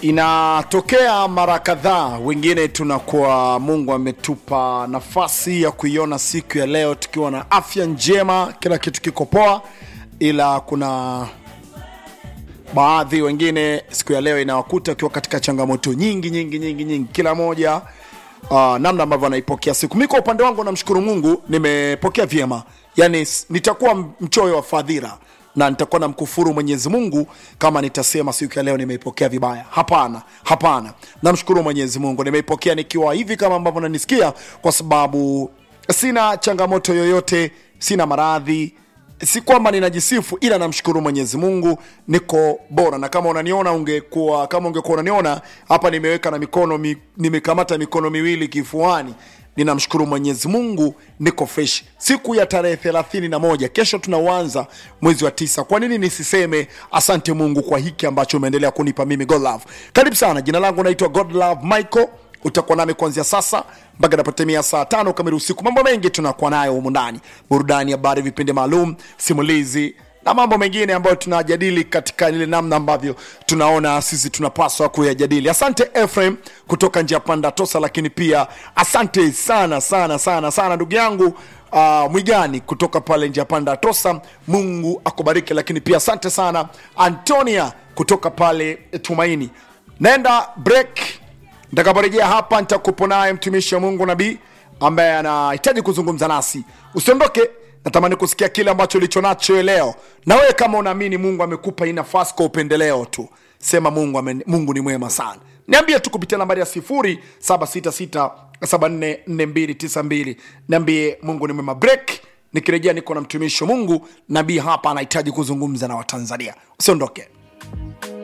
Inatokea mara kadhaa, wengine tunakuwa Mungu ametupa nafasi ya kuiona siku ya leo tukiwa na afya njema, kila kitu kiko poa, ila kuna baadhi wengine siku ya leo inawakuta wakiwa katika changamoto nyingi nyingi nyingi nyingi, kila moja uh, namna ambavyo anaipokea siku. Mi kwa upande wangu namshukuru Mungu, nimepokea vyema, yani s- nitakuwa mchoyo wa fadhila na nitakuwa na mkufuru Mwenyezi Mungu kama nitasema siku ya leo nimeipokea vibaya. Hapana, hapana, namshukuru Mwenyezi Mungu, nimeipokea nikiwa hivi kama ambavyo nanisikia, kwa sababu sina changamoto yoyote, sina maradhi si kwamba ninajisifu ila namshukuru mwenyezi mungu niko bora na kama unaniona ungekuwa kama ungekuwa unaniona hapa nimeweka na mikono mi, nimekamata mikono miwili kifuani ninamshukuru mwenyezi mungu niko fresh siku ya tarehe thelathini na moja kesho tunauanza mwezi wa tisa kwa nini nisiseme asante mungu kwa hiki ambacho umeendelea kunipa mimi god love karibu sana jina langu naitwa god love michael utakuwa nami kuanzia sasa mpaka napotimia saa tano kamili usiku mambo mengi tunakuwa nayo humu ndani burudani habari vipindi maalum simulizi na mambo mengine ambayo tunajadili katika ile namna ambavyo tunaona sisi tunapaswa kuyajadili asante efrem kutoka njia panda tosa lakini pia asante sana sana sana sana ndugu yangu uh, mwigani kutoka pale njia panda tosa mungu akubariki lakini pia asante sana antonia kutoka pale tumaini naenda break Nitakaporejea hapa nitakupo naye mtumishi wa Mungu nabii ambaye anahitaji kuzungumza nasi. Usiondoke, natamani kusikia kile ambacho ulicho nacho leo, na wewe kama unaamini Mungu amekupa hii nafasi kwa upendeleo tu, sema Mungu, ame, Mungu ni mwema sana. Niambie tu kupitia nambari ya 0766744292 niambie Mungu ni mwema. Break, nikirejea niko na mtumishi wa Mungu nabii hapa anahitaji kuzungumza na Watanzania. Usiondoke.